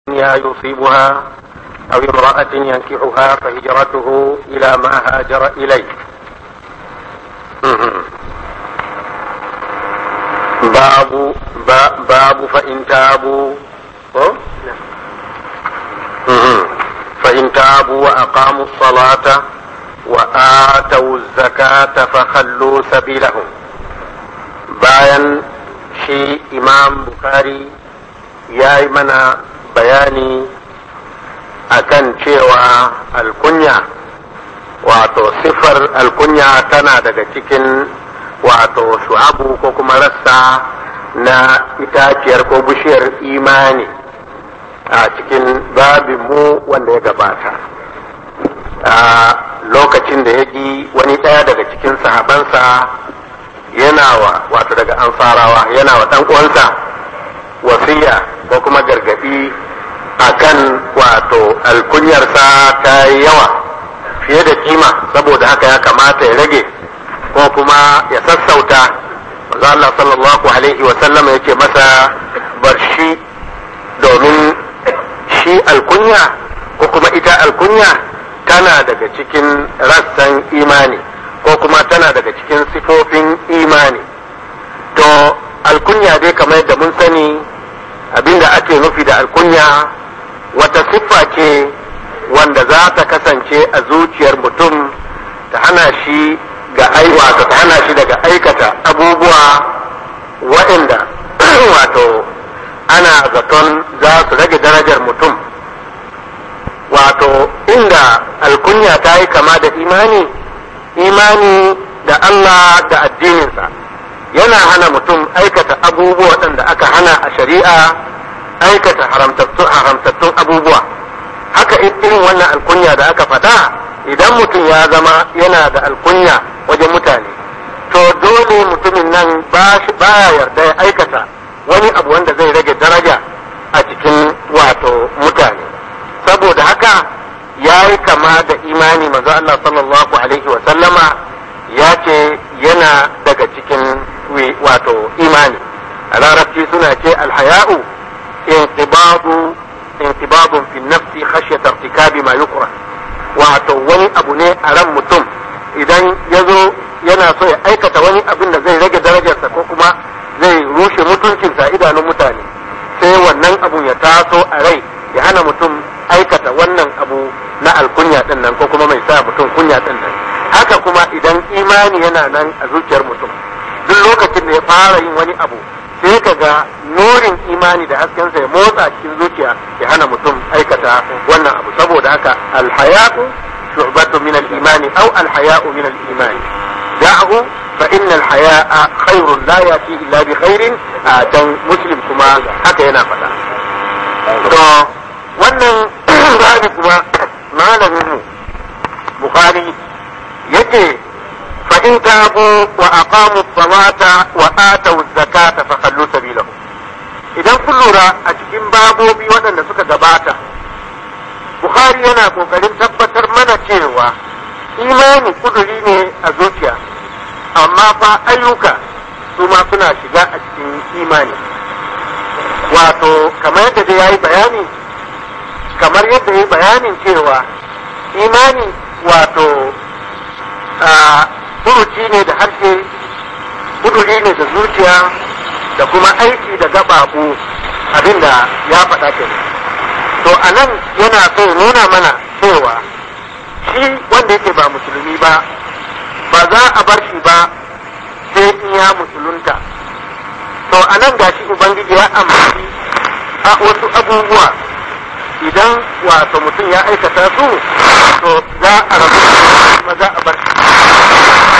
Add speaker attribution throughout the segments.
Speaker 1: دنيا يصيبها أو امرأة ينكحها فهجرته إلى ما هاجر إليه باب باب فإن تابوا فإن تابوا وأقاموا الصلاة وآتوا الزكاة فخلوا سبيلهم bayan shi imam bukari ya yi mana bayani akan cewa alkunya wato siffar alkunya tana daga cikin wato shu'abu ko kuma rassa na itaciyar ko bishiyar imani a cikin babinmu wanda ya gabata a lokacin da ya ji wani ɗaya daga cikin sahabansa yana wa wato daga ansarawa yana wa ɗan uwansa wasiya ko kuma gargaɗi akan wato alkunyarsa ta yi yawa fiye da kima saboda haka ya kamata ya rage ko kuma ya sassauta manzo Allah sallallahu alaihi wa sallam ya ce masa bar shi domin shi alkunya ko kuma ita alkunya tana daga cikin rassan imani ko kuma tana daga cikin sifofin imani to alkunya dai kamar yadda mun sani abinda ake nufi da alkunya wata siffa ce wanda za ta kasance a zuciyar mutum ta hana shi ga wato ta hana shi daga aikata abubuwa waɗanda wato ana zaton za su rage darajar mutum wato inda alkunya ta yi kama da imani imani da Allah da addininsa yana hana mutum aikata abubuwa waɗanda aka hana a shari'a aikata haramtattun abubuwa haka irin wannan alkunya da aka faɗa idan mutum ya zama yana da alkunya wajen mutane to dole mutumin nan ba yarda ya aikata wani abu wanda zai rage daraja a cikin wato mutane saboda haka ya yi kama da imani manzo Allah sallallahu alaihi wa sallama ya ce yana daga cikin wato imani a larabci suna ce alhaya'u inqibadu inqibadun fi nafsi khashyata irtikabi ma yukra wato wani abu ne a ran mutum idan ya zo yana so ya aikata wani abin da zai rage darajarsa ko kuma zai rushe mutuncinsa idanun mutane sai wannan abun ya taso a rai ya hana mutum aikata wannan abu na alkunya din nan ko kuma mai sa mutum kunya din nan haka kuma idan imani yana nan a zuciyar mutum duk lokacin da ya fara yin wani abu sai ka ga nurin imani da haskensa ya motsa cikin zuciya ya hana mutum aikata wannan abu saboda haka alhayatu shu'batu min al-imani aw alhaya'u min al-imani da'ahu fa inna al-haya'a khairun la yati illa bi khairin dan muslim kuma haka yana faɗa to wannan babu kuma malamin mu bukhari yake fa in tabu wa aqamu salata wa atu zakata fa khallu sabilahum idan kun lura a cikin babobi waɗanda suka gabata bukhari yana kokarin tabbatar mana cewa imani kuduri ne a zuciya amma fa ayyuka su ma suna shiga a cikin imani wato kamar yadda dai yayi bayani kamar yadda yayi bayanin cewa imani wato furuci ne da harshe kuduri ne da zuciya da kuma aiki da gababu abinda ya faɗa ke to a nan yana so nuna mana cewa shi wanda yake ba musulmi ba ba za a bar shi ba sai in ya musulunta to a nan gashi ubangiji ya amfani a wasu abubuwa idan wato mutum ya aikata su to za a rabu kuma za a bar shi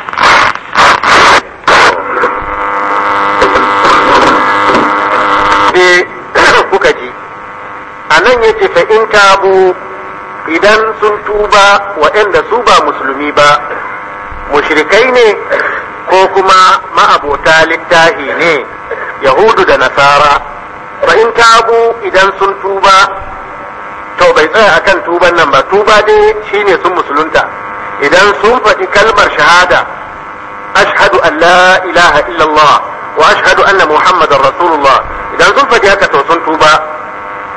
Speaker 1: kuka ji a nan yake fa in tabu idan sun tuba waɗanda su ba musulmi ba mushrikai ne ko kuma ma'abota littahi ne yahudu da nasara fa in tabu idan sun tuba to bai tsaya akan tuban nan ba tuba dai shine sun musulunta idan sun faɗi kalmar shahada ashhadu an la ilaha illallah wa ashhadu anna muhammadar rasulullah idan sun faɗi haka to sun tuba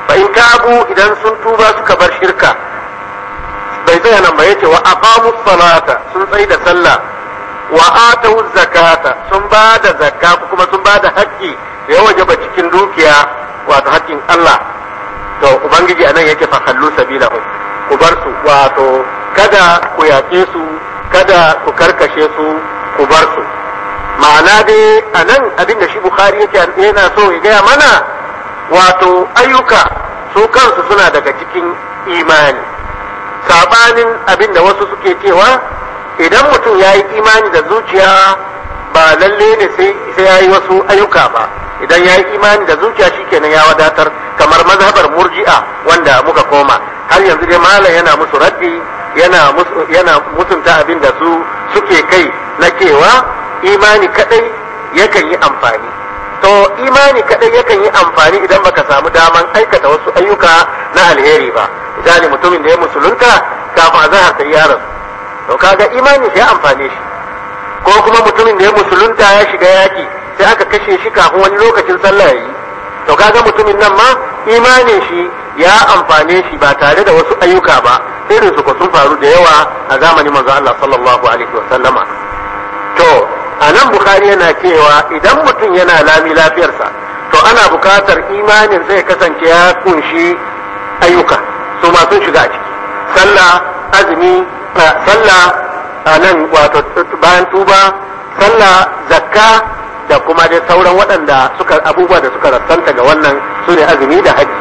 Speaker 1: fa in tabu idan sun tuba suka bar shirka bai tsaya nan ba yace wa aqamu salata sun tsaye da sallah wa atu zakata sun ba da zakka kuma sun ba da haƙƙi da ya wajaba cikin dukiya wato haƙƙin Allah to ubangiji anan yake fa kallu sabilahu ku bar su wato kada ku yaƙe su kada ku karkashe su ku bar su ma'ana dai anan abin da shi bukhari yake yana so ya gaya mana wato ayyuka su kansu suna daga cikin imani sabanin abin da wasu suke cewa idan mutum ya yi imani da zuciya ba lalle ne sai ya yi wasu ayyuka ba idan ya yi imani da zuciya shikenan ya wadatar kamar mazhabar murji'a wanda muka koma har yanzu dai malam yana musu raddi yana yana mutunta abin da su suke kai na cewa imani kadai yakan yi amfani to imani kadai yakan yi amfani idan baka samu daman aikata wasu ayyuka na alheri ba misali mutumin da ya musulunta kafin azahar ta ya rasu to kaga imani sai amfane shi ko kuma mutumin da ya musulunta ya shiga yaki sai aka kashe shi kafin wani lokacin sallah ya yi to kaga mutumin nan ma imanin shi ya amfane shi ba tare da wasu ayyuka ba irin su ko sun faru da yawa a zamanin manzo Allah sallallahu alaihi wa sallama to anan bukhari yana cewa idan mutum yana lami lafiyarsa to ana bukatar imanin zai kasance ya kunshi ayyuka su ma sun shiga a ciki sallah azumi sallah a nan wato bayan tuba sallah zakka da kuma dai sauran waɗanda suka abubuwa da suka rassanta ga wannan su ne azumi da haji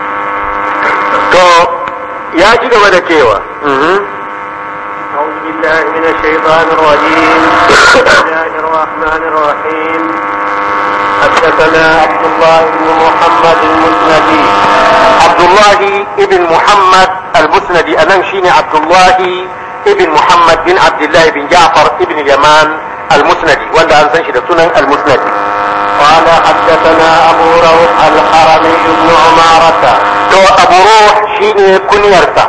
Speaker 1: to ya ci gaba da cewa
Speaker 2: أعوذ بالله من الشيطان الرجيم بسم الله الرحمن الرحيم حدثنا عبد الله بن محمد المسندي
Speaker 1: عبد الله ابن محمد المسندي أنا شيني عبد الله ابن محمد بن عبد الله بن جعفر ابن اليمان المسندي وأنا أنسان شد سنن المسندي
Speaker 2: قال حدثنا أبو روح الحرمي بن عمارة
Speaker 1: تو أبو روح شيني كنيرتا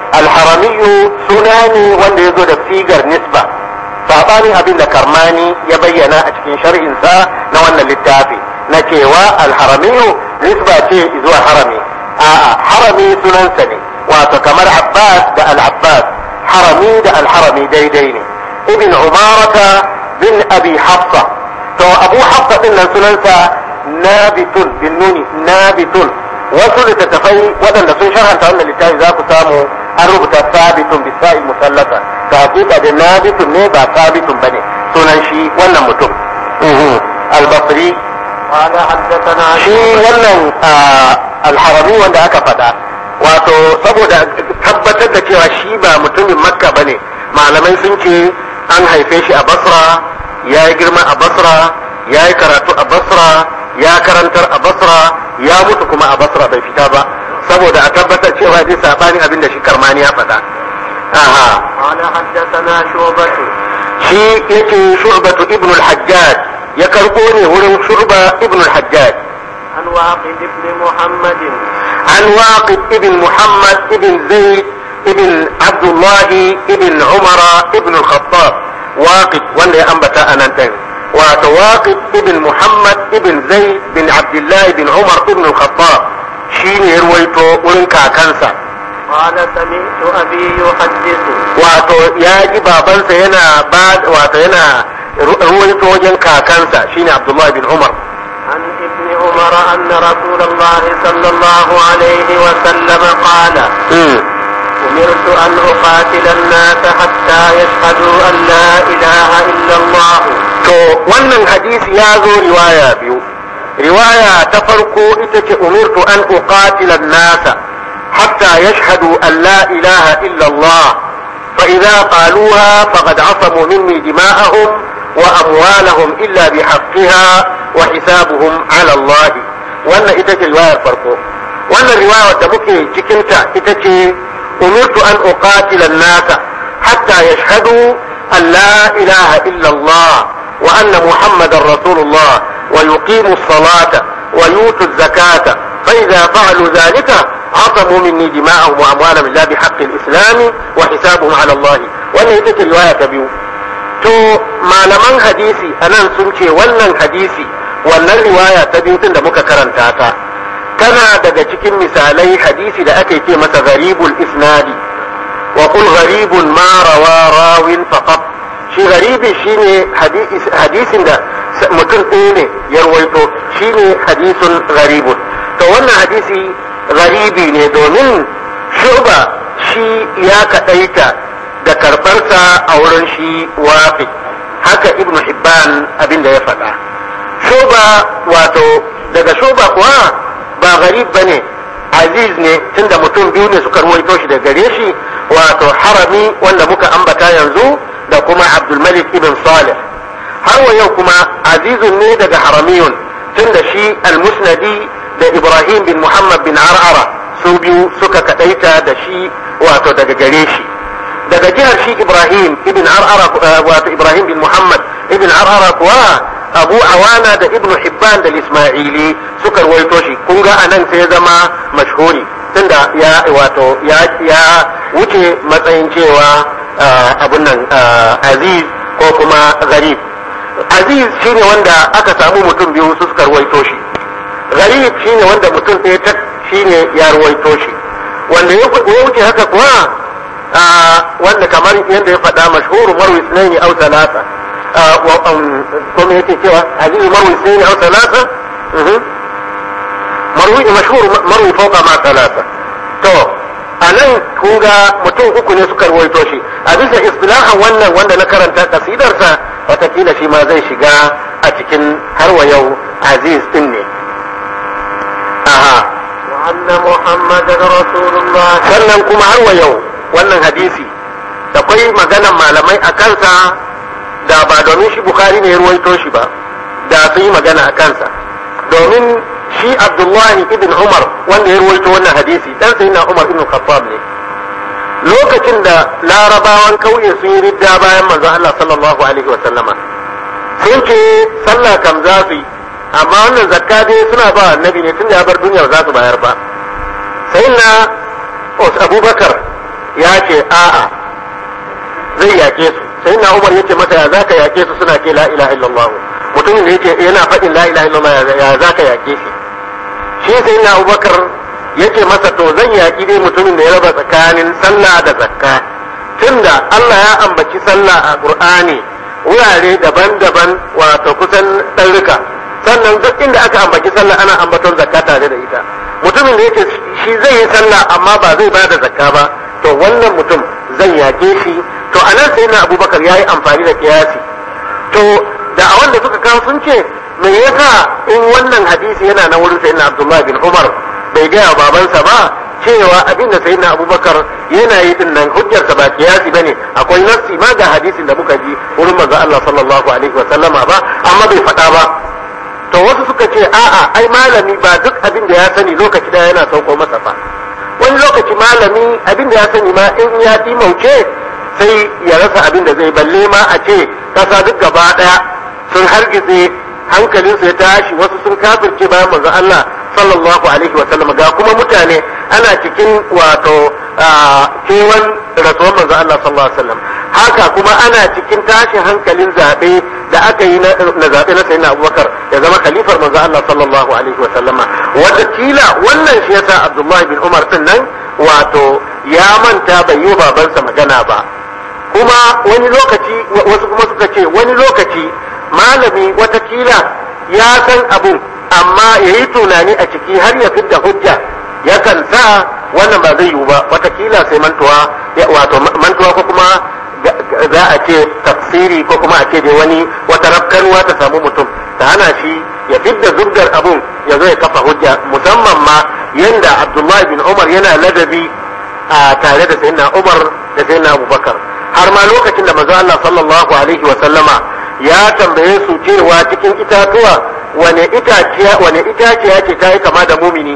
Speaker 1: الحرمي سناني وأنا يزود فيجر نسبة sabanin abin da karmani ya bayyana a cikin shar'insa na wannan littafi na cewa alharamiyu nisba ce zuwa harami a'a harami sunansa ne wato kamar abbas da al-abbas harami da al-harami daidai ne ibn umarata bin abi hafsa to abu hafsa din nan sunansa nabitun bin nuni nabitun wasu littattafai waɗanda sun sharhanta wannan littafi za ku samu an rubuta sabitun bisa'il musallata ta hakika da nabitun ne ba sabitun ba ne sunan shi wannan mutum al-basri
Speaker 2: قال حدثنا
Speaker 1: shi wannan alharami wanda aka faɗa wato saboda tabbatar da cewa shi ba mutumin makka ba ne malamai sun ce an haife shi a basra ya yi girma a basra ya yi karatu a basra ya karantar a basra ya mutu kuma a basra bai fita ba saboda a tabbatar cewa dai sabanin abin da shi karmani ya faɗa aha
Speaker 2: قال حدثنا شعبة
Speaker 1: shi yake shu'batu ibn al-hajjaj ya karbo ne wurin shurba ibn al-hajjaj
Speaker 2: عن واقد بن محمد
Speaker 1: عن واقد ابن محمد ابن زيد ابن عبد الله ابن عمر ابن الخطاب واقد ولا أنبت أنا انتهي وواقد ابن محمد ابن زيد بن عبد الله بن عمر ابن الخطاب شين يرويتو ولنكا كنسا
Speaker 2: قال سمعت أبي يحدث
Speaker 1: wato ya ji babansa yana ba wato yana ruwaito wajen kakansa shine Abdullah bin Umar
Speaker 2: عن ابن عمر أن رسول الله صلى الله عليه وسلم قال أمرت أن أقاتل الناس حتى يشهدوا أن لا إله إلا الله
Speaker 1: to wannan hadisi ya zo riwaya biyu riwaya ta farko ita ce umirtu an uqatila nasa hatta yashhadu an la ilaha illa Allah fa idza qaluha faqad asamu minni dima'ahum wa amwalahum illa bihaqqiha wa hisabuhum ala Allah wannan ita ce riwayar farko wannan riwaya da muke cikin ta ita ce umirtu an uqatila nasa hatta yashhadu an la ilaha illa Allah وأن محمد رسول الله ويقيموا الصلاة ويؤتوا الزكاة فإذا فعلوا ذلك عصموا مني دماءهم وأموالهم لا بحق الإسلام وحسابهم على الله وأن يتك رواية بيو to malaman hadisi a nan sun ce wannan hadisi wannan riwaya ta biyu tun da muka karanta ta tana daga cikin misalai hadisi da ake ce masa gharibul isnadi wa qul gharibun ma rawa rawin faqat shi garibi shine hadisin da mutum ɗaya ne ya rawaito shine hadisun garibun to wannan hadisi garibi ne domin shuba shi ya kaɗaita da karɓarsa a wurin shi wafi haka ibn hibban abin da ya faɗa shuba wato daga shuba kuwa ba garib ba ne aziz ne tunda mutum biyu ne suka ruwaito shi da gare shi wato harami wanda muka ambata yanzu da kuma abdulmalik ibn salih har wa yau kuma azizun ne daga haramiyun tunda shi almusnadi da ibrahim bin muhammad bin ar'ara su biyu suka kadaita da shi wato daga gare shi daga jihar shi ibrahim ibn ar'ara wato ibrahim bin muhammad ibn ar'ara kuwa abu awana da ibnu hibban da ismaili suka ruwaito shi kun ga anan sai zama mashhuri tunda ya wato ya ya wuce matsayin cewa abun nan aziz ko kuma garib aziz shine wanda aka samu mutum biyu su suka ruwaito shi garib shine wanda mutum ɗaya ta shine ya ruwaito shi wanda ya wuce haka kuwa wanda kamar yadda ya faɗa mashhuru marwi sunaini au talata kuma yake cewa aziz marwi sunaini au talata marwi mashhur marwi fauka ma talata to a nan kun ga mutum uku ne suka ruwaito shi a bisa istilahan wannan wanda na karanta kasidarsa watakila shi ma zai shiga a cikin har wa yau aziz din ne aha
Speaker 2: وأن محمدا رسول الله
Speaker 1: sannan kuma har wa yau wannan hadisi da kwai maganan malamai a kansa da ba domin shi bukhari ne ya ruwaito shi ba da sun yi magana a kansa domin shi abdullahi ibn umar wanda ya ruwaito wannan hadisi dan sai na umar ibn khattab ne lokacin da larabawan kauye sun yi ridda bayan manzon Allah sallallahu alaihi wa sallama sun ce sallah kam za su yi amma wannan zakka dai suna ba annabi ne tunda ya bar duniya ba za su bayar ba sai na abubakar ya ce a'a zai yake su sai na umar ya ce masa ya za ka yake su suna ce la ilaha illallah mutumin da yake yana faɗin la ilaha illallah ya za ka yake shi shi sai na abubakar ya ce masa to zan yaki dai mutumin da ya raba tsakanin sallah da zakka tunda Allah ya ambaci sallah a Qur'ani wurare daban-daban wato kusan ɗarruka sannan duk inda aka ambaci sallah ana ambaton zakka tare da ita mutumin da yake shi zai yi sallah amma ba zai ba da zakka ba to wannan mutum zan yake shi to anan sai na abubakar ya yi amfani da kiyasi to da a wanda suka kawo sun ce me yasa in wannan hadisi yana na wurin sayyidina abdullahi bin umar bai gaya babansa ba cewa abinda sayyidina abubakar yana yi din nan hujjarsa ba kiyasi bane akwai nassi ma ga hadisin da muka ji wurin manzo Allah sallallahu alaihi wa sallama ba amma bai faɗa ba to wasu suka ce a'a ai malami ba duk abin da ya sani lokaci daya yana sauko masa fa wani lokaci malami abin da ya sani ma in ya mauce sai ya rasa abin da zai balle ma a ce kasa duk gaba daya sun hargitse hankalinsu ya tashi wasu sun kafirce bayan manzo Allah sallallahu alaihi wa sallam ga kuma mutane ana cikin wato kewan rasuwar manzo Allah sallallahu alaihi wa sallam haka kuma ana cikin tashin hankalin zaɓe da aka yi na zaɓe na sayyidina Abubakar ya zama khalifar manzo Allah sallallahu alaihi wa sallama wata kila wannan shi yasa Abdullahi bin Umar din nan wato ya manta bai yi babansa magana ba kuma wani lokaci wasu kuma suka ce wani lokaci malami watakila ya san abun amma ya yi tunani a ciki har ya fidda hujja yakan sa wannan ba zai yiwu ba watakila sai mantuwa wato mantuwa ko kuma za a ce tafsiri ko kuma a ce da wani wata rafkanuwa ta samu mutum ta hana shi ya fidda zubgar abun ya zo ya kafa hujja musamman ma yanda abdullahi bin umar yana ladabi a tare da sayyidina umar da sayyidina abubakar har ma lokacin da manzo Allah sallallahu alaihi wa sallama ya tambaye su cewa cikin itatuwa wane itaciya wane itaciya ce ta yi kama da mumini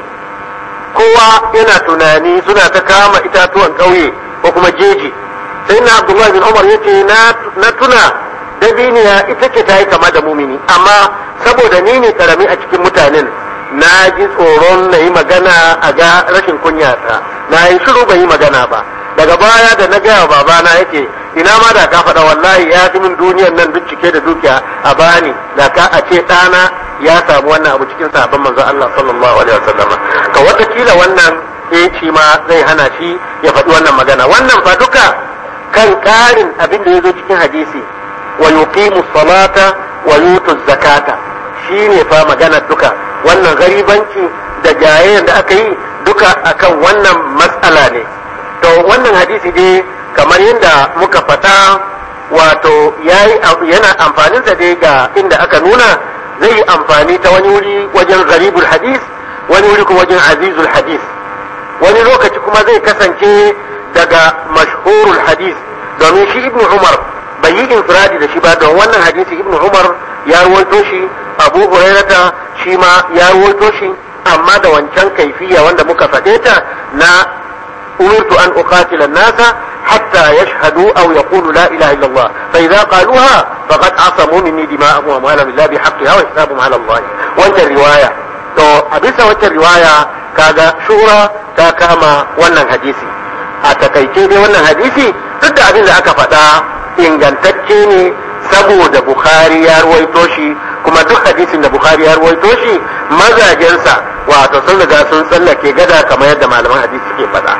Speaker 1: kowa yana tunani suna ta kama itatuwan ƙauye ko kuma jeji sai na abdullahi bin umar ya ce na tuna dabiniya ita ce ta yi kama da mumini amma saboda ni ne karami a cikin mutanen na ji tsoron na yi magana a ga rashin kunyata na yi shiru bai yi magana ba daga baya da na gaya babana yake ina ma da ka faɗa wallahi ya fi min duniyan nan duk cike da dukiya a bani da ka a ce ɗana ya samu wannan abu cikin sahabban manzon Allah sallallahu alaihi wasallam to watakila wannan eh shi ma zai hana shi ya faɗi wannan magana wannan fa duka kan ƙarin abin da ya zo cikin hadisi wa yuqimu salata wa yutu zakata shine fa magana duka wannan garibanci da jayayyar da aka yi duka akan wannan matsala ne to wannan hadisi dai kamar yadda muka fata wato yana amfanin sa dai ga inda aka nuna zai yi amfani ta wani wuri wajen garibul hadis wani wuri kuma wajen azizul hadis wani lokaci kuma zai kasance daga mashhurul hadis domin shi ibnu umar bai yi infiradi da shi ba don wannan hadisi ibnu umar ya ruwaito shi abu hurairata shi ma ya ruwaito shi amma da wancan kaifiya wanda muka faɗe ta na umirtu an uqatila nasa hatta yashhadu aw yaqulu la ilaha illa Allah fa idza qaluha faqad asamu minni dima'ahum wa amwalahum illa bi haqqiha wa hisabuhum ala Allah wancan riwaya to a bisa wancan riwaya kaga shura ta kama wannan hadisi a takaice dai wannan hadisi duk da abin da aka faɗa ingantacce ne saboda Bukhari ya ruwaito shi kuma duk hadisin da Bukhari ya ruwaito shi mazajensa wato sun riga sun tsallake gada kamar yadda malaman hadisi suke faɗa.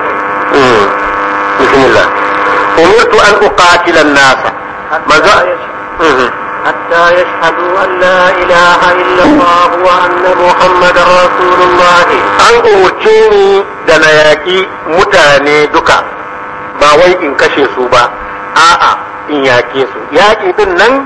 Speaker 1: Bismillah. Umirtu an uqatila nasa. Maza.
Speaker 2: حتى يشهدوا أن لا إله إلا الله وأن محمد رسول الله
Speaker 1: An umarce ni da na yaƙi mutane duka ba wai in kashe su ba, a'a in yaƙe su. Yaƙi din nan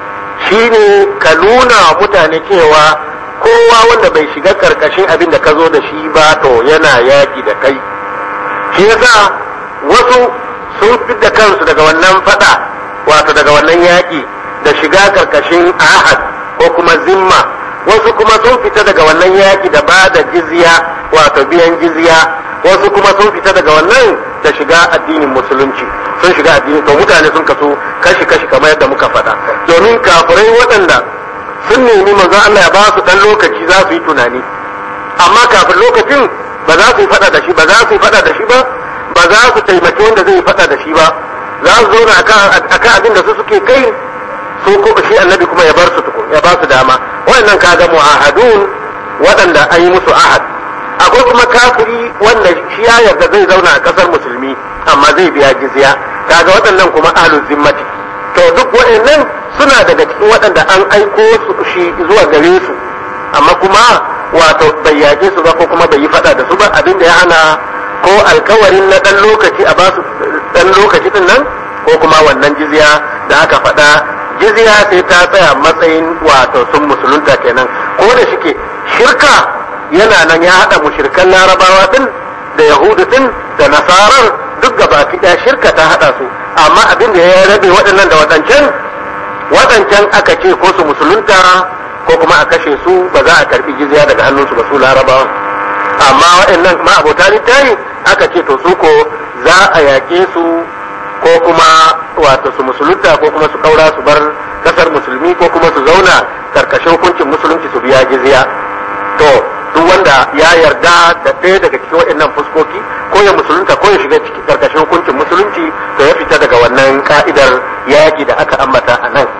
Speaker 1: shine ka nuna mutane cewa kowa wanda bai shiga karkashin abin da ka zo da shi ba to yana yaƙi da kai shi yasa wasu sun da kansu daga wannan fada wato daga wannan yaƙi da shiga karkashin ahad ko kuma zimma wasu kuma sun fita daga wannan yaƙi da ba da jizya wato biyan jizya wasu kuma sun fita daga wannan da shiga addinin musulunci sun shiga addini to mutane sun kaso kashi kashi kamar yadda muka faɗa domin kafirai waɗanda sun nemi manzo Allah ya ba su dan lokaci za su yi tunani amma kafin lokacin ba za su yi faɗa da shi ba za su yi faɗa da shi ba ba za su taimaki wanda zai yi faɗa da shi ba za su zauna akan abin da su suke kai su ko shi annabi kuma ya bar su tukun ya ba su dama waɗannan kaga mu'ahadun waɗanda an yi musu ahad akwai kuma kafiri wanda shi ya yarda zai zauna a ƙasar musulmi amma zai biya jizya kaga waɗannan kuma ahlul zimmati to duk waɗannan suna daga cikin waɗanda an aiko su shi zuwa gare su amma kuma wato bai yaƙe su ba ko kuma bai yi faɗa da su ba abin da ya hana ko alkawarin na ɗan lokaci a basu ɗan lokaci din nan ko kuma wannan jizya da aka faɗa jizya sai ta tsaya matsayin wato sun musulunta kenan ko da shike shirka yana nan ya haɗa mushirkan larabawa din da yahudu din da nasarar duk gaba ɗaya shirka ta haɗa su amma abin da ya rabe waɗannan da waɗancan waɗancan aka ce ko su musulunta ko kuma a kashe su ba za a karɓi jizya daga hannunsu ba su larabawan amma waɗannan ma abota littafi aka ce to su ko za a yaƙe su ko kuma wato su musulunta ko kuma su kaura su bar kasar musulmi ko kuma su zauna karkashin hukuncin musulunci su biya jizya to duk wanda ya yarda da ɗaya daga cikin waɗannan fuskoki ko ya musulunta ko ya shiga cikin karkashin hukuncin musulunci to ya fita daga wannan ka'idar yaƙi da aka ambata a nan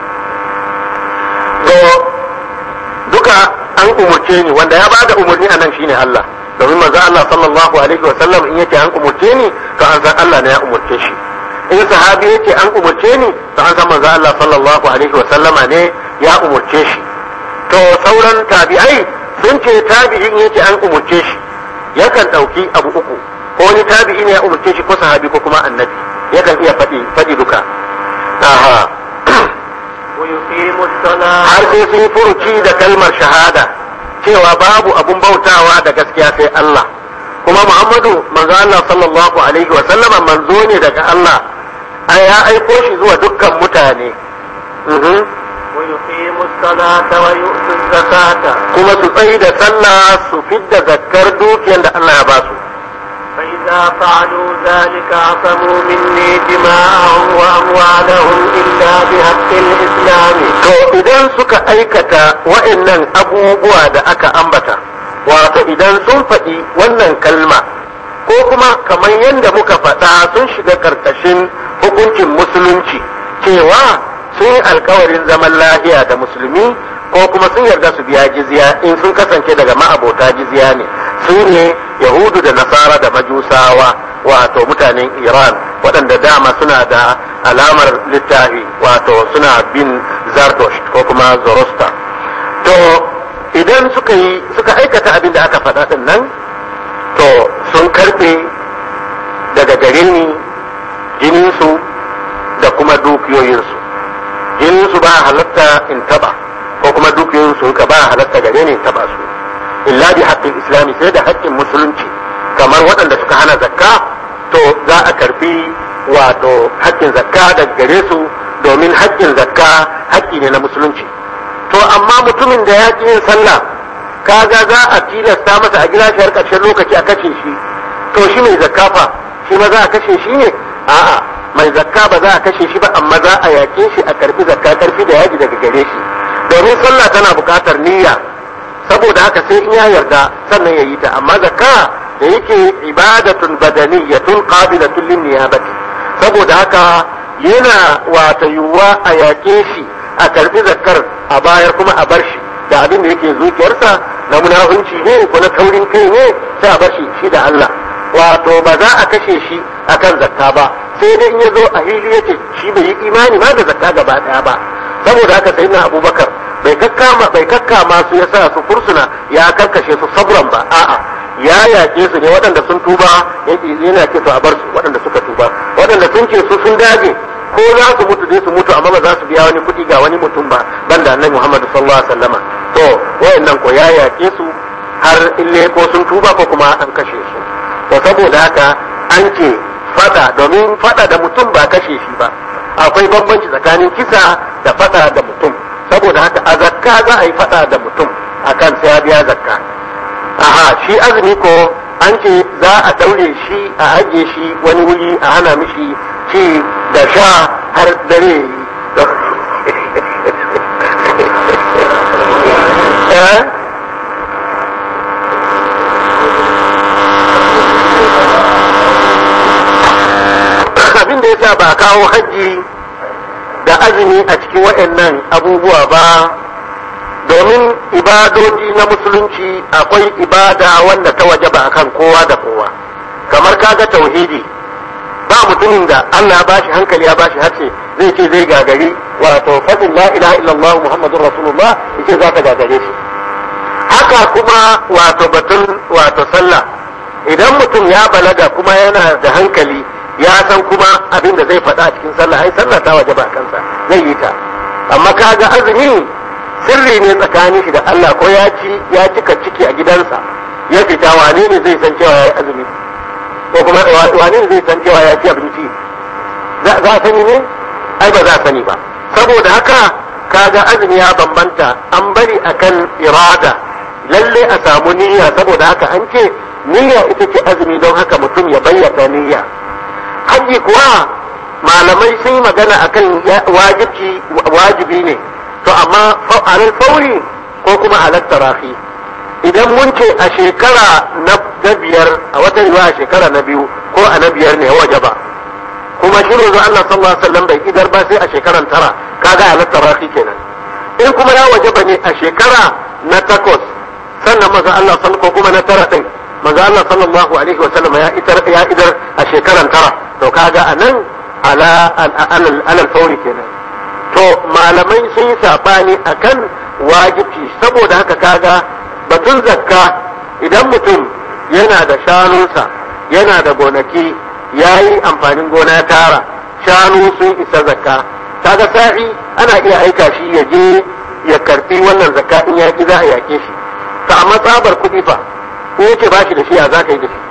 Speaker 1: to duka an umurce ni wanda ya bada umarni a nan shine Allah domin manzo Allah sallallahu alaihi wa sallam in yake an umurce ni to an san Allah ne ya umurce shi in sahabi yake an umurce ni to an san manzo Allah sallallahu alaihi wa sallama ne ya umurce shi to sauran tabi'ai sun ce tabi'in yake an umurce shi yakan dauki abu uku ko wani tabi'i ne ya umurce shi ko sahabi ko kuma annabi yakan iya faɗi faɗi duka aha
Speaker 2: ويقيم الصلاة
Speaker 1: har sai sun furuci da kalmar shahada cewa babu abun bautawa da gaskiya sai Allah kuma Muhammadu manzo Allah sallallahu alaihi wa sallama manzo ne daga Allah ai ya aiko shi zuwa dukkan mutane Mhm.
Speaker 2: ويقيم الصلاة ويؤتي الزكاة
Speaker 1: kuma su tsayi da sallah su fidda zakkar dukiyar da Allah ya ba su
Speaker 2: فإذا فعلوا ذلك عصموا مني دماءهم وأموالهم إلا بحق الإسلام
Speaker 1: to idan suka aikata wa'annan abubuwa da aka ambata wato idan sun faɗi wannan kalma ko kuma kamar yadda muka faɗa sun shiga ƙarƙashin hukuncin musulunci cewa sun yi alkawarin zaman lahiya da musulmi ko kuma sun yarda su biya jizya in sun kasance daga ma'abota jizya ne su ne yahudu da nasara da majusawa wato mutanen iran waɗanda dama suna da alamar littafi wato suna bin zardosh ko kuma zorosta to idan suka yi suka aikata abin da aka faɗa ɗin nan to sun karɓe daga gare ni jininsu da kuma dukiyoyinsu jininsu ba halatta in taba ko kuma dukiyoyinsu ka ba halatta gare ni in taba su illa bi haƙƙin islami sai da haƙƙin musulunci kamar waɗanda suka hana zakka to za a karbi wato haƙƙin zakka daga gare su domin haƙƙin zakka haƙƙi ne na musulunci to amma mutumin da ya ƙi yin sallah kaga za a tilasta masa a gida shi har ƙarshen lokaci a kashe shi to shi mai zakka fa shi ma za a kashe shi ne a'a mai zakka ba za a kashe shi ba amma za a yaƙe shi a karbi zakka karfi da yaji daga gare shi domin sallah tana buƙatar niyya saboda haka sai in ya yarda sannan ya yi ta amma zakka da yake ibadatun badaniyatun qabilatun lin niyabati saboda haka yana wata yiwuwa a yaƙe shi a karbi zakkar a bayar kuma a bar shi da abin da yake zuciyarsa na munafunci ne ko na taurin kai ne sai a bar shi shi da Allah wato ba za a kashe shi akan zakka ba sai dai in ya zo a hili yace shi bai yi imani ma da zakka gaba daya ba saboda haka sai na abubakar bai kakkama bai kakkama su ya sa su fursuna ya karkashe su sabran ba a'a ya yaƙe su ne waɗanda sun tuba yana ce to a bar su waɗanda suka tuba waɗanda sun ce su sun dage ko za su mutu dai su mutu amma ba za su biya wani kuɗi ga wani mutum ba banda annabi Muhammad sallallahu alaihi wasallama to wayannan ko ya yaƙe su har ille ko sun tuba ko kuma an kashe su to saboda haka an ce fada domin fada da mutum ba kashe shi ba akwai bambanci tsakanin kisa da fada da mutum saboda haka a zakka za a yi fada da mutum akan sai ya biya zakka aha shi azumi ko an ce za a daure shi a ajiye shi wani wuri a hana mishi ci da sha har dare eh abin da yasa ba kawo hajji da azumi a cikin waɗannan abubuwa ba domin ibadoji na musulunci akwai ibada wanda ta waje ba kan kowa da kowa kamar kaga tauhidi ba mutumin da Allah ya bashi hankali ya bashi hace zai ce zai gagari wato fadin la ilaha illallah muhammadur rasulullah yace za ta gagare shi haka kuma wato batun wato sallah idan mutum ya balaga kuma yana da hankali ya san kuma abin da zai faɗa a cikin sallah ai sallah ta waje ba kansa zai yi ta amma kaga azumi sirri ne tsakanin shi da Allah ko ya ci ya cika ciki a gidansa ya fita wane ne zai san cewa ya yi azumi ko kuma wane ne zai san cewa ya ci abinci za a sani ne ai ba za a sani ba saboda haka kaga azumi ya bambanta an bari akan irada lalle a samu niyya saboda haka an ce niyya ita ce azumi don haka mutum ya bayyana niyya hajji kuwa malamai sun yi magana akan wajibci wajibi ne to amma alal fauri ko kuma alal tarafi idan mun ce a shekara na biyar a watan yiwa a shekara na biyu ko a na biyar ne waje ba kuma shi rozo Allah sallallahu alaihi wasallam bai idar ba sai a shekaran tara kaga alal tarafi kenan in kuma ya waje ba ne a shekara na takwas sannan maza Allah ko kuma na tara din maza Allah sallallahu alaihi wasallam ya idar ya idar a shekaran tara to kaga anan ala alal fauri kenan to malamai sun yi sabani akan wajibi saboda haka kaga batun zakka idan mutum yana da shanunsa yana da gonaki ya yi amfanin gona tara shanu sun isa zakka kaga sa'i ana iya aika shi ya je ya karfi wannan zakka in ya ki za a yake shi to amma tsabar kuɗi fa in yace ba shi da shi ya za ka yi da shi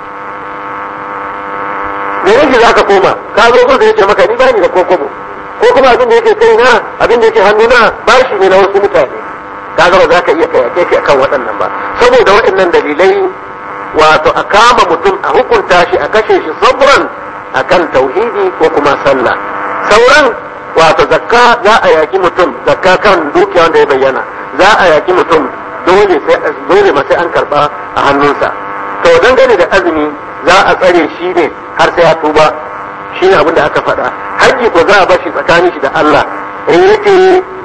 Speaker 1: me yake za ka koma ka zo kun yace maka ni bani da kokobo ko kuma abin da yake kai na abin da yake hannu na ba shi ne na wasu mutane kaga ba za ka iya kayake shi akan waɗannan ba saboda waɗannan dalilai wato a kama mutum a hukunta shi a kashe shi sabran akan tauhidi ko kuma sallah sauran wato zakka za a yaki mutum zakka kan dukiya wanda ya bayyana za a yaki mutum dole sai dole ma sai an karba a hannunsa to dangane da azumi za a tsare shi ne har sai ya tuba shi ne abin da aka faɗa haji ko za a bashi tsakanin shi da Allah in yake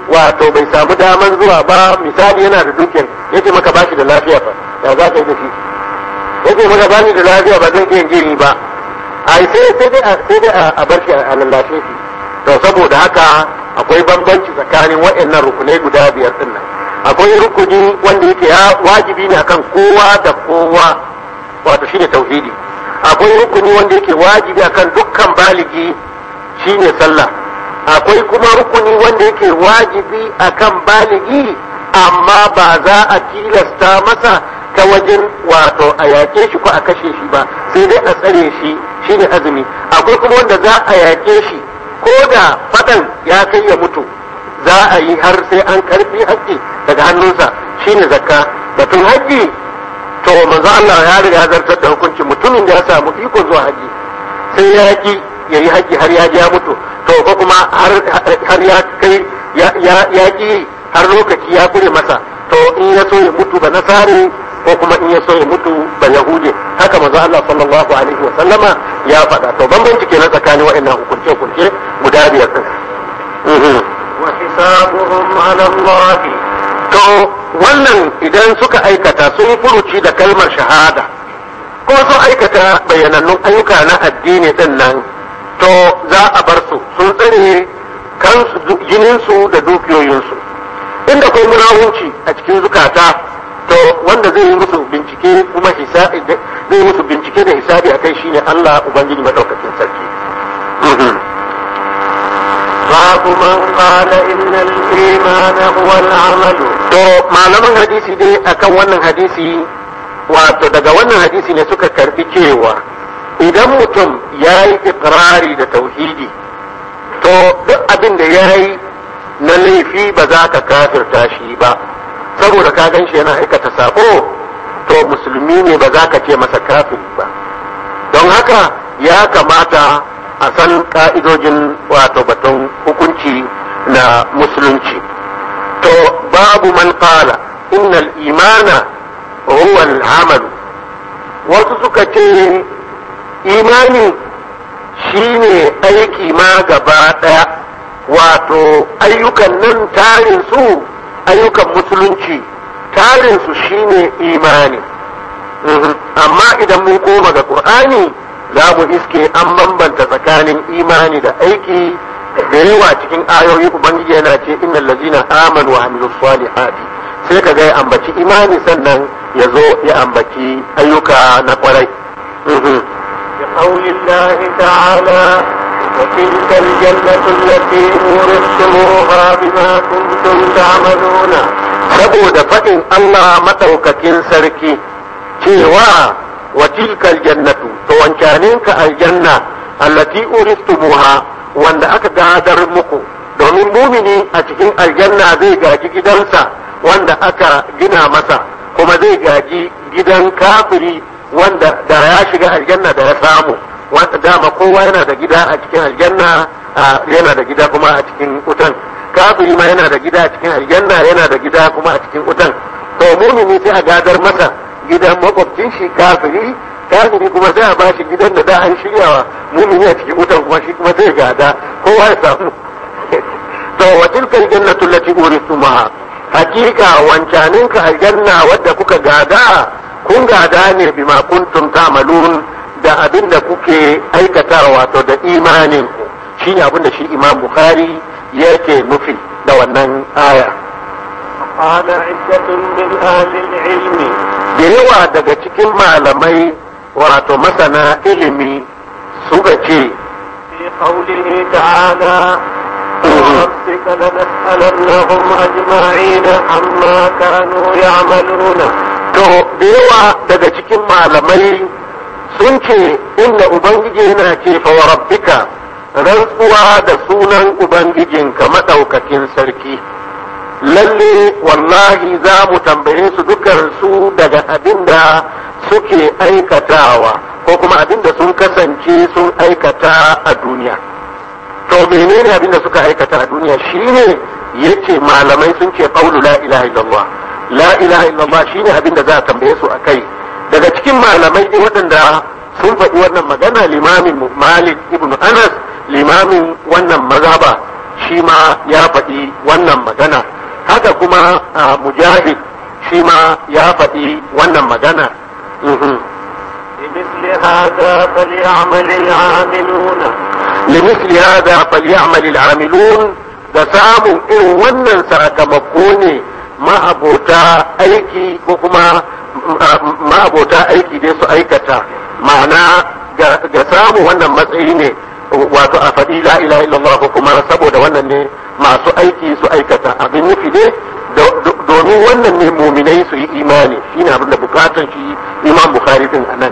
Speaker 1: wato bai samu daman zuwa ba misali yana da dukiyar yace maka bashi da lafiya fa ya za ka yi da shi yace maka bani da lafiya ba zan iya jini ba ai sai sai dai sai dai a bar shi a lallashe shi to saboda haka akwai bambanci tsakanin waɗannan rukunai guda biyar din nan akwai rukuni wanda yake ya wajibi ne akan kowa da kowa wato shine tauhidi akwai rukuni wanda yake wajibi akan dukkan baligi shine sallah akwai kuma rukuni wanda yake wajibi akan baligi amma ba za a tilasta masa ta wajen wato a yaƙe shi ko a kashe shi ba sai dai a tsare shi shine azumi akwai kuma wanda za a yaƙe shi ko da faɗan ya kai ya mutu za a yi har sai an karfi haƙƙi daga hannunsa shine zakka batun haƙƙi to manzo Allah ya riga zartar da hukuncin mutumin da ya samu iko zuwa haji sai ya ki ya yi haji har ya ji ya mutu to ko kuma har ya kai ya ki har lokaci ya kure masa to in ya so ya mutu ba nasari ko kuma in ya so ya mutu ba yahudi haka manzo Allah sallallahu alaihi wa sallama ya faɗa to bambanci kenan tsakanin waɗannan hukunce hukunce guda biyar din
Speaker 2: wa hisabuhum ala Allah
Speaker 1: to wannan idan suka aikata sun furuci da kalmar shahada ko sun aikata bayanannun ayyuka na addini din nan to za a bar su sun tsare kansu jininsu da dukiyoyinsu inda kai munawunci a cikin zukata to wanda zai yi musu bincike kuma hisabi zai musu bincike da hisabi akai shine Allah ubangiji madaukakin sarki
Speaker 2: باب من قال إن الإيمان هو العمل
Speaker 1: to malaman hadisi dai akan wannan hadisi wato daga wannan hadisi ne suka karbi cewa idan mutum ya yi ikirari da tauhidi to duk abin da ya yi na laifi ba za ka kafirta shi ba saboda ka gan shi yana aikata sako to musulmi ne ba za ka ce masa kafiri ba don haka ya kamata a san ka'idojin wato batun hukunci na musulunci to babu man qala innal imana huwa al-amal wasu suka ce imani shine aiki ma gaba daya wato ayyukan nan tarin su ayyukan musulunci tarin su shine imani amma idan mun koma ga qur'ani za mu iske an bambanta tsakanin imani da aiki da yawa cikin ayoyi ubangiji yana ce innal ladzina amanu wa amilus salihati sai ka ga ya ambaci imani sannan ya zo ya ambaci ayyuka na kwarai
Speaker 2: بقول الله تعالى وتلك الجنة التي أورثتموها بما كنتم تعملون
Speaker 1: saboda faɗin Allah maɗaukakin sarki cewa wa tilkal jannatu to wancaninka aljanna allati uristumuha wanda aka gadar muku domin mumini a cikin aljanna zai gaji gidansa wanda aka gina masa kuma zai gaji gidan kafiri wanda da ya shiga aljanna da ya samu wanda dama kowa yana da gida a cikin aljanna yana da gida kuma a cikin wutan kafiri ma yana da gida a cikin aljanna yana da gida kuma a cikin wutan to mumini sai a gadar masa gidan makwabcin shi kafiri kafiri kuma sai a ba shi gidan da da an shiryawa mumini a cikin wutan kuma shi kuma zai gada kowa ya samu to wa tilkal jannatu allati urithumuha hakika wancanin ka aljanna wadda kuka gada kun gada ne bima kuntum ta'malun da abin da kuke aikatawa wato da imanin ku shine abin da shi imam bukhari yake nufi da wannan aya
Speaker 2: قال عدة من أهل العلم
Speaker 1: da yawa daga cikin malamai wato masana ilimi suka ce
Speaker 2: في قوله تعالى وربك لنسألنهم أجمعين عما كانوا يعملون
Speaker 1: to da yawa daga cikin malamai sun ce inda ubangiji yana ce fa wa rabbika rantsuwa da sunan ubangijinka madaukakin sarki lalle wallahi za mu tambaye su dukkan su daga abin da suke aikatawa ko kuma abin da sun kasance sun aikata a duniya to menene abin da suka aikata a duniya shine yace malamai sun ce qaulu la ilaha illallah la ilaha illallah shine abin da za a tambaye su akai daga cikin malamai dai waɗanda sun faɗi wannan magana limamin malik ibn anas limamin wannan mazhaba shi ma ya faɗi wannan magana haka kuma mujahid shi ma ya faɗi wannan magana
Speaker 2: لمثل هذا فليعمل العاملون
Speaker 1: لمثل هذا فليعمل العاملون da samun irin wannan sakamako ne ma'abota aiki ko kuma ma'abota aiki dai su aikata ma'ana ga samun wannan matsayi ne wato a faɗi la ilaha illallah ko kuma saboda wannan ne masu aiki su aikata abin nufi ne domin wannan ne muminai su yi imani shine abin da bukatan shi imam bukhari din anan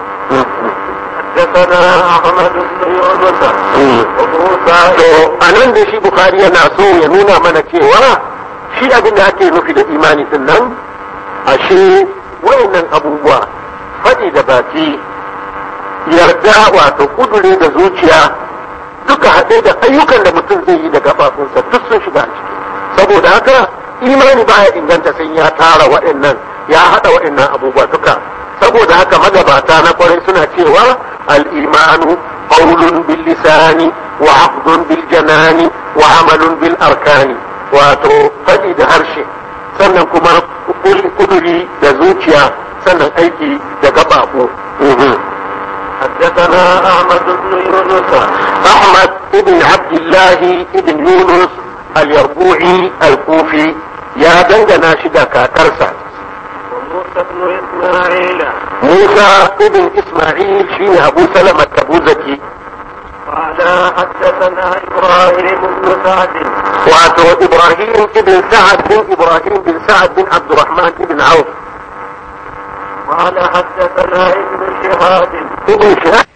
Speaker 2: حدثنا احمد بن يونس وموسى
Speaker 1: to anan da shi bukhari yana so ya nuna mana cewa shi abin da ake nufi da imani din nan ashe wayannan abubuwa faɗi da baki yarda wato kudure da zuciya duka haɗe da ayyukan da mutum zai yi da gabafinsa duk sun shiga a ciki saboda haka imani baya inganta sai ya tara waɗannan ya haɗa waɗannan abubuwa duka saboda haka magabata na kwarai suna cewa al-imanu qawlun bil lisani wa aqdun bil janani wa amalun bil arkani wato faɗi da harshe sannan kuma kuduri da zuciya sannan aiki da gababu
Speaker 2: حدثنا احمد بن يونس
Speaker 1: احمد ابن عبد الله ابن يونس اليربوعي الكوفي يا دنجنا شدا كاكرسا
Speaker 2: وموسى بن اسماعيل
Speaker 1: موسى ابن اسماعيل شين ابو سلمة ابو زكي
Speaker 2: قال حدثنا ابراهيم بن سعد
Speaker 1: واتو ابراهيم ابن سعد بن ابراهيم بن سعد بن عبد الرحمن بن عوف
Speaker 2: قال حدثنا ابن شهاب
Speaker 1: ابن شهاب